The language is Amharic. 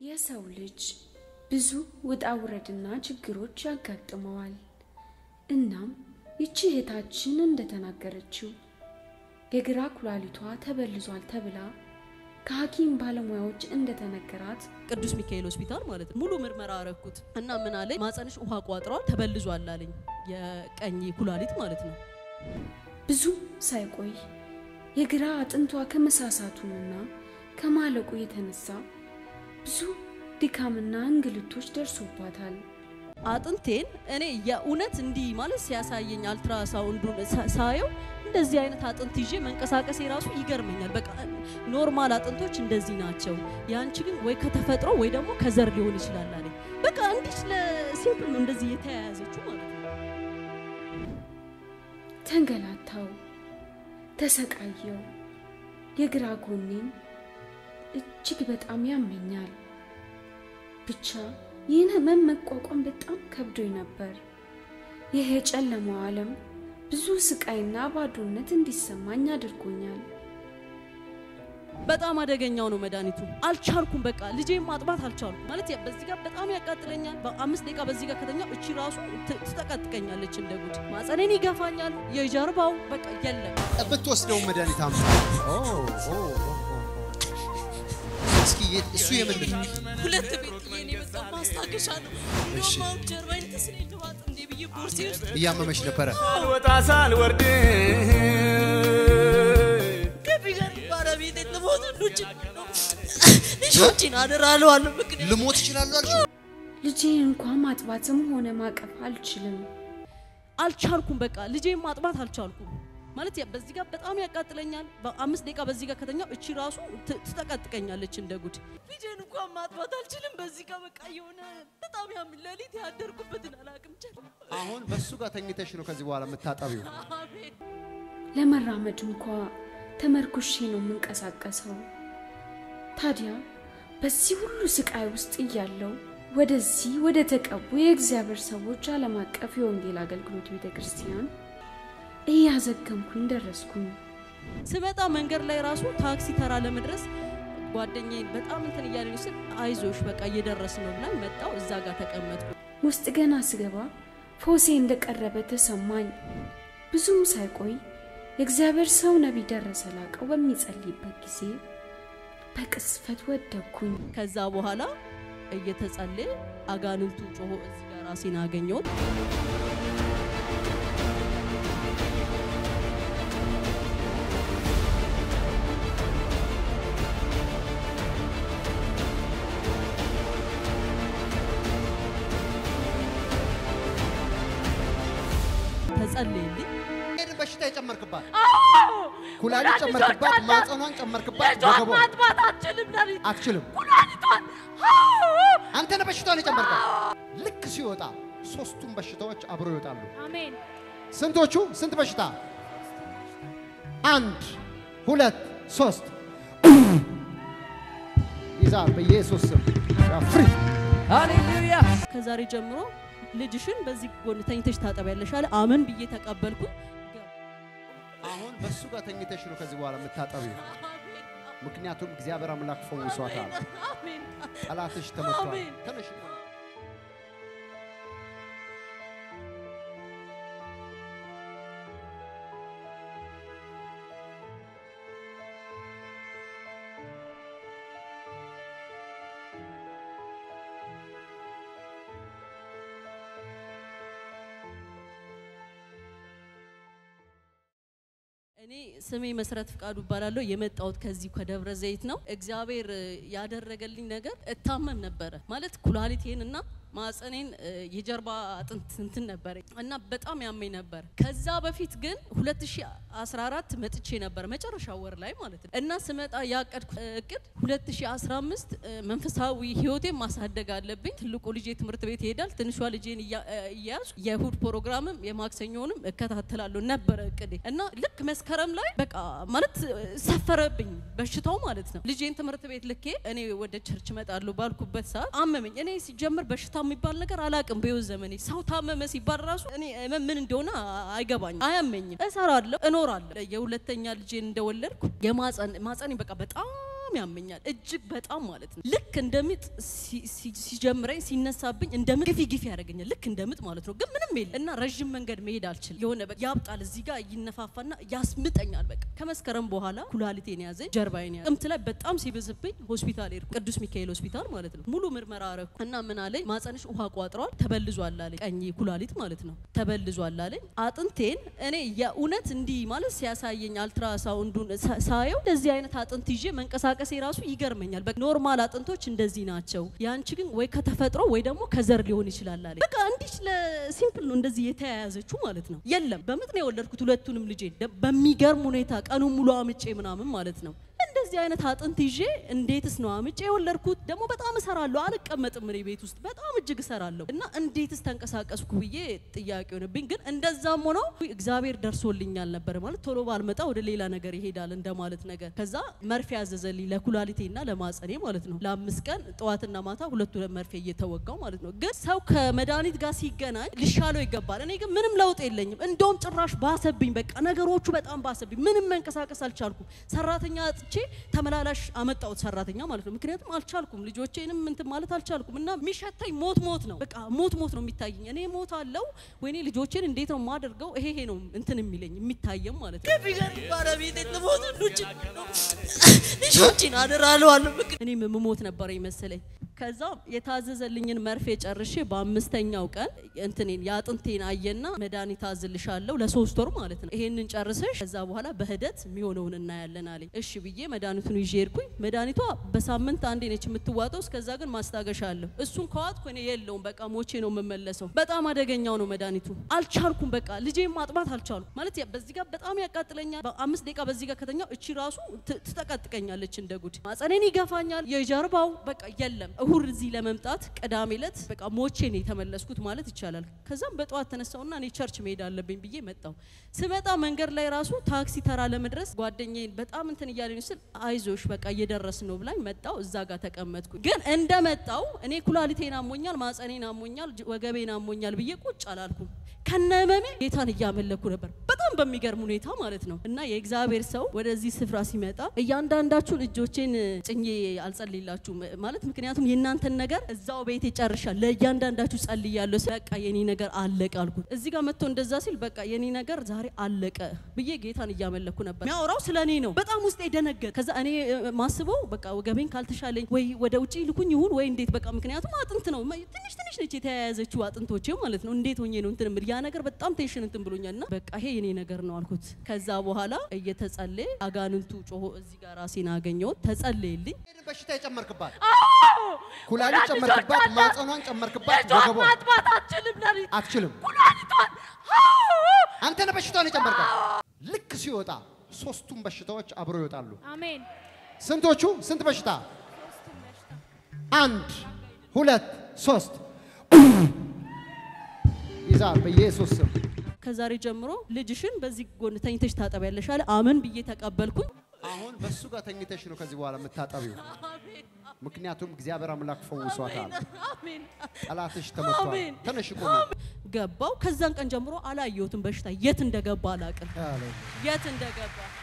የሰው ልጅ ብዙ ውጣ ውረድና ችግሮች ያጋጥመዋል። እናም ይቺ እህታችን እንደተናገረችው የግራ ኩላሊቷ ተበልዟል ተብላ ከሐኪም ባለሙያዎች እንደተነገራት ቅዱስ ሚካኤል ሆስፒታል ማለት ነው። ሙሉ ምርመራ አረኩት እና ምን አለኝ፣ ማጸንሽ ውሃ ቋጥሯል፣ ተበልዟል አለኝ። የቀኝ ኩላሊት ማለት ነው። ብዙም ሳይቆይ የግራ አጥንቷ ከመሳሳቱንና ከማለቁ የተነሳ ብዙ ድካምና እንግልቶች ደርሶባታል። አጥንቴን እኔ የእውነት እንዲህ ማለት ሲያሳየኝ አልትራሳውንዱን ሳ- ሳየው እንደዚህ አይነት አጥንት ይዤ መንቀሳቀሴ ራሱ ይገርመኛል። በቃ ኖርማል አጥንቶች እንደዚህ ናቸው፣ ያንቺ ግን ወይ ከተፈጥሮ ወይ ደግሞ ከዘር ሊሆን ይችላል አለኝ። በቃ እንዲህ ለሲምፕል ነው እንደዚህ የተያያዘችው ማለት ነው። ተንገላታው፣ ተሰቃየው። የግራ ጎኔን እጅግ በጣም ያመኛል። ብቻ ይህን ህመም መቋቋም በጣም ከብዶኝ ነበር። ይህ የጨለማው ዓለም ብዙ ስቃይና ባዶነት እንዲሰማኝ አድርጎኛል። በጣም አደገኛው ነው መድኃኒቱ። አልቻልኩም። በቃ ልጄን ማጥባት አልቻልኩም። ማለት ያ- በዚህ ጋር በጣም ያቃጥለኛል። በአምስት ደቂቃ በዚህ ጋር ከተኛው እቺ ራሱ ት- ትጠቀጥቀኛለች እንደ ጉድ። ማጸኔን ይገፋኛል። የጀርባው በቃ የለም። ብትወስደው መድኃኒት አምጣ። ኦ ኦ ኦ ኦ። እስኪ የት- እሱ የምንድን ነው? ሁለት ቤት የኔ በጣም ማስታገሻ ነው። እሺ። እንደውም አሁን ጀርባዬን ተስለኝ ልዋጥ እንዴ ብዬ ቦርሴ ውስጥ እያመመሽ ነበረ። ሳልወጣ ሳልወርድ ከቢገር ባለቤቴ ልሞት ልጅ ልጆችን አደራ እለዋለሁ። ምክንያት ልሞት እችላለሁ አልሽው? ልጄን እንኳን ማጥባትም ሆነ ማቀፍ አልችልም። አልቻልኩም። በቃ ልጄን ማጥባት አልቻልኩም። ማለት ያ- በዚህ ጋር በጣም ያቃጥለኛል። በአምስት ደቂቃ በዚህ ጋር ከተኛው እቺ ራሱ ት- ትጠቀጥቀኛለች እንደ ጉድ። ልጄን እንኳን ማጥባት አልችልም። በዚህ ጋር በቃ የሆነ በጣም ያም ሌሊት ያደርኩበትን አላውቅም። ቸል አሁን በእሱ ጋር ተኝተሽ ነው ከዚህ በኋላ የምታጠቢው። አሜን። ለመራመድ እንኳ ተመርኩሼ ነው የምንቀሳቀሰው። ታዲያ በዚህ ሁሉ ስቃይ ውስጥ እያለው ወደዚህ ወደ ተቀቡ የእግዚአብሔር ሰዎች ዓለም አቀፍ የወንጌል አገልግሎት ቤተ ክርስቲያን እያዘገምኩኝ ደረስኩኝ። ስመጣ መንገድ ላይ ራሱ ታክሲ ተራ ለመድረስ ጓደኛዬ በጣም እንትን እያለኝ ስል አይዞሽ በቃ እየደረስ ነው ብላኝ መጣው። እዛ ጋር ተቀመጥኩ። ውስጥ ገና ስገባ ፎሴ እንደቀረበ ተሰማኝ። ብዙም ሳይቆይ የእግዚአብሔር ሰው ነቢይ ደረሰ ላቀው በሚጸልይበት ጊዜ በቅስፈት ወደኩኝ። ከዛ በኋላ እየተጸለየ አጋንንቱ ጮሆ እዚህ ጋር ራሴን አገኘሁት። ተጸለየልኝ። ይሄን በሽታ የጨመርክባት ኩላሊት ጨመርክባት፣ ማጸኗን ጨመርክባት፣ ልጇን ወገቧ ማጥባት አልችልም። ለሊት አትችልም። ኩላሊቷን አንተ ነህ በሽታውን የጨመርካት። ልክ ሲወጣ ሶስቱም በሽታዎች አብረው ይወጣሉ። አሜን። ስንቶቹ? ስንት በሽታ? አንድ ሁለት ሶስት ይዛ በኢየሱስ ስም ፍሪ ሃሌሉያ። ከዛሬ ጀምሮ ልጅሽን በዚህ ጎን ተኝተሽ ታጠቢያለሽ አለ። አመን ብዬ ተቀበልኩኝ። አሁን በእሱ ጋር ተኝተሽ ነው ከዚህ በኋላ የምታጠቢው። ምክንያቱም እግዚአብሔር አምላክ ፈውሷታል። አሜን። ጠላትሽ ተመቷል። አሜን። ተነሽ እኔ ስሜ መሰረት ፍቃዱ እባላለሁ። የመጣሁት ከዚህ ከደብረ ዘይት ነው። እግዚአብሔር እ, ያደረገልኝ ነገር እታመም ነበረ ማለት ኩላሊቴን እና ማጸኔን እ, የጀርባ አጥንት እንትን ነበረ እና በጣም ያመኝ ነበር። ከዛ በፊት ግን 2014 መጥቼ ነበር መጨረሻ ወር ላይ ማለት ነው እና ስመጣ ያቀድኩ እቅድ 2015 እ, መንፈሳዊ ህይወቴን ማሳደግ አለብኝ። ትልቁ ልጄ ትምህርት ቤት ይሄዳል። ትንሿ ልጄን እያ- እ, እያያዝኩ የእሁድ ፕሮግራምም የማክሰኞንም እከታተላለሁ ነበረ እቅዴ እና ልክ መስከረም ላይ በቃ ማለት እ, ሰፈረብኝ በሽታው ማለት ነው። ልጄን ትምህርት ቤት ልኬ እኔ ወደ ቸርች እመጣለሁ ባልኩበት ሰዓት አመመኝ። እኔ ሲጀምር በሽታ የሚባል ነገር አላቅም። በህይወት ዘመኔ ሰው ታመመ ሲባል ራሱ እኔ ህመም ምን እንደሆነ አይገባኝም፣ አያመኝም። እሰራለሁ፣ እኖራለሁ። የሁለተኛ ልጄን እንደወለድኩ የማጸን ማጸኔ በቃ በጣም በጣም ያመኛል፣ እጅግ በጣም ማለት ነው። ልክ እንደምጥ ሲ- ሲ- ሲጀምረኝ ሲነሳብኝ እንደምጥ ግፊ ግፊ ያደርገኛል፣ ልክ እንደምጥ ማለት ነው። ግን ምንም የለም እና ረዥም መንገድ መሄድ አልችልም። የሆነ በቃ ያብጣል፣ እዚህ ጋር ይነፋፋና ያስምጠኛል። በቃ ከመስከረም በኋላ ኩላሊቴን ያዘኝ፣ ጀርባዬን ያዘኝ። ጥምት ላይ በጣም ሲበዝብኝ ሆስፒታል ሄድኩ፣ ቅዱስ ሚካኤል ሆስፒታል ማለት ነው። ሙሉ ምርመራ አረኩ እና ምን አለኝ፣ ማጸንሽ ውሃ ቋጥሯል፣ ተበልዟል አለኝ። ቀኝ ኩላሊት ማለት ነው ተበልዟል አለኝ። አጥንቴን እኔ የእውነት እንዲህ ማለት ሲያሳየኝ አልትራሳውንዱን ሳ- ሳየው እንደዚህ አይነት አጥንት ይዤ መንቀሳቀሴ ራሱ ይገርመኛል። በቃ ኖርማል አጥንቶች እንደዚህ ናቸው፣ ያንቺ ግን ወይ ከተፈጥሮ ወይ ደግሞ ከዘር ሊሆን ይችላል አለኝ። በቃ እንዲህ ለሲምፕል ነው እንደዚህ የተያያዘችው ማለት ነው። የለም በምጥ ነው የወለድኩት ሁለቱንም ልጄ በሚገርም ሁኔታ ቀኑን ሙሉ አምጬ ምናምን ማለት ነው። እንደዚህ አይነት አጥንት ይዤ እንዴትስ ነው አምጬ የወለድኩት? ደግሞ በጣም እሰራለሁ፣ አልቀመጥም እኔ ቤት ውስጥ በጣም እጅግ እሰራለሁ እና እንዴትስ ተንቀሳቀስኩ ብዬ ጥያቄ ሆነብኝ። ግን እንደዛም ሆነው እግዚአብሔር ደርሶልኛል ነበር ማለት ቶሎ ባልመጣ ወደ ሌላ ነገር ይሄዳል እንደማለት ነገር። ከዛ መርፌ ያዘዘልኝ ለኩላሊቴና ለማጸኔ ማለት ነው። ለአምስት ቀን ጠዋትና ማታ ሁለቱ መርፌ እየተወጋው ማለት ነው። ግን ሰው ከመድኃኒት ጋር ሲገናኝ ሊሻለው ይገባል። እኔ ግን ምንም ለውጥ የለኝም። እንደውም ጭራሽ ባሰብኝ። በቃ ነገሮቹ በጣም ባሰብኝ። ምንም መንቀሳቀስ አልቻልኩም። ሰራተኛ አጥቼ ተመላላሽ አመጣሁት ሰራተኛ ማለት ነው። ምክንያቱም አልቻልኩም፣ ልጆቼንም እንትን ማለት አልቻልኩም እና የሚሸተኝ ሞት ሞት ነው። በቃ ሞት ሞት ነው የሚታየኝ። እኔ ሞት አለው ወይኔ ልጆቼን እንዴት ነው የማደርገው? ይሄ ይሄ ነው እንትን የሚለኝ የሚታየም ማለት ነው። ቢገር ባለቤቴ ልሞት ልጆችን አደራለዋለሁ። እኔም የምሞት ነበር መሰለኝ። ከዛ የታዘዘልኝን መርፌ ጨርሼ በአምስተኛው ቀን እንትኔን የአጥንቴን አየና መድኃኒት አዝልሻለሁ ለሶስት ወር ማለት ነው። ይሄንን ጨርሰሽ ከዛ በኋላ በሂደት የሚሆነውን እናያለን አለኝ። እሺ ብዬ መድኃኒቱን ይዤ ሄድኩኝ። መድኃኒቷ በሳምንት አንዴ ነች የምትዋጠው። እስከዛ ግን ማስታገሻ አለሁ። እሱን ከዋጥኩ እኔ የለውም በቃ ሞቼ ነው የምመለሰው። በጣም አደገኛው ነው መድኃኒቱ። አልቻልኩም። በቃ ልጄን ማጥባት አልቻልኩም። ማለት ያ- በዚህ ጋር በጣም ያቃጥለኛል። በአምስት ደቂቃ በዚህ ጋር ከተኛው እቺ ራሱ ት- ትጠቀጥቀኛለች እንደ ጉድ። ማጸኔን ይገፋኛል። የጀርባው በቃ የለም። እሁድ እዚህ ለመምጣት ቅዳሜ ዕለት በቃ ሞቼ ነው የተመለስኩት ማለት ይቻላል። ከዛም በጠዋት ተነሳውና እኔ ቸርች መሄድ አለብኝ ብዬ መጣው። ስመጣ መንገድ ላይ ራሱ ታክሲ ተራ ለመድረስ ጓደኛዬን በጣም እንትን እያለኝ ስል አይዞሽ በቃ እየደረስ ነው ብላኝ መጣው። እዛ ጋር ተቀመጥኩ። ግን እንደመጣው እኔ ኩላሊቴን አሞኛል፣ ማጸኔን አሞኛል፣ ጅ- ወገቤን አሞኛል ብዬ ቁጭ አላልኩም። ከነመሜ ጌታን እያመለኩ ነበር። በጣም በሚገርም ሁኔታ ማለት ነው። እና የእግዚአብሔር ሰው ወደዚህ ስፍራ ሲመጣ እያንዳንዳችሁን እጆቼን ጭኜ አልጸልይላችሁም ማለት ምክንያቱም የእናንተን ነገር እዛው ቤቴ ጨርሻል። ለእያንዳንዳችሁ ጸልያለሁ። ስል በቃ የኔ ነገር አለቀ አልኩት። እዚህ ጋር መጥቶ እንደዛ ሲል በቃ የኔ ነገር ዛሬ አለቀ ብዬ ጌታን እያመለኩ ነበር። የሚያወራው ስለ እኔ ነው። በጣም ውስጤ ደነገጥ። ከዛ እኔ እ፣ ማስበው በቃ ወገቤን ካልተሻለኝ ወይ ወደ ውጭ ልኩኝ ይሁን ወይ እንዴት በቃ ምክንያቱም አጥንት ነው መ- ትንሽ ትንሽ ነች የተያያዘችው አጥንቶቼ ማለት ነው። እንዴት ሆኜ ነው እንትን የምል ያ ነገር በጣም ቴንሽን እንትን ብሎኛል። እና በቃ ይሄ የኔ ነገር ነው አልኩት። ከዛ በኋላ እየተጸለየ አጋንንቱ ጮሆ እዚህ ጋር ራሴን አገኘሁት። ተጸለየልኝ። ይሄንን በሽታ የጨመርክባት ኩላሊት ጨመርክባት፣ ማጸኗን ጨመርክባት፣ ወገቧ ማጥባት አልችልም ለሊት አትችልም። ኩላሊቷን አንተ ነህ በሽታውን የጨመርካት። ልክ ሲወጣ ሶስቱም በሽታዎች አብረው ይወጣሉ። አሜን። ስንቶቹ? ስንት በሽታ? አንድ ሁለት ሶስት ይዛል በኢየሱስ ስም። ከዛሬ ጀምሮ ልጅሽን በዚህ ጎን ተኝተሽ ታጠቢያለሽ አለ። አመን ብዬ ተቀበልኩኝ። አሁን በሱ ጋር ተኝተሽ ነው ከዚህ በኋላ የምታጠቢው። ምክንያቱም እግዚአብሔር አምላክ ፈውሷታል። አሜን ጠላትሽ ተመቷል። አሜን። ተነሽ ቁሚ። ገባው። ከዛን ቀን ጀምሮ አላየሁትም። በሽታ የት እንደገባ አላቅም፣ አለ። የት እንደገባ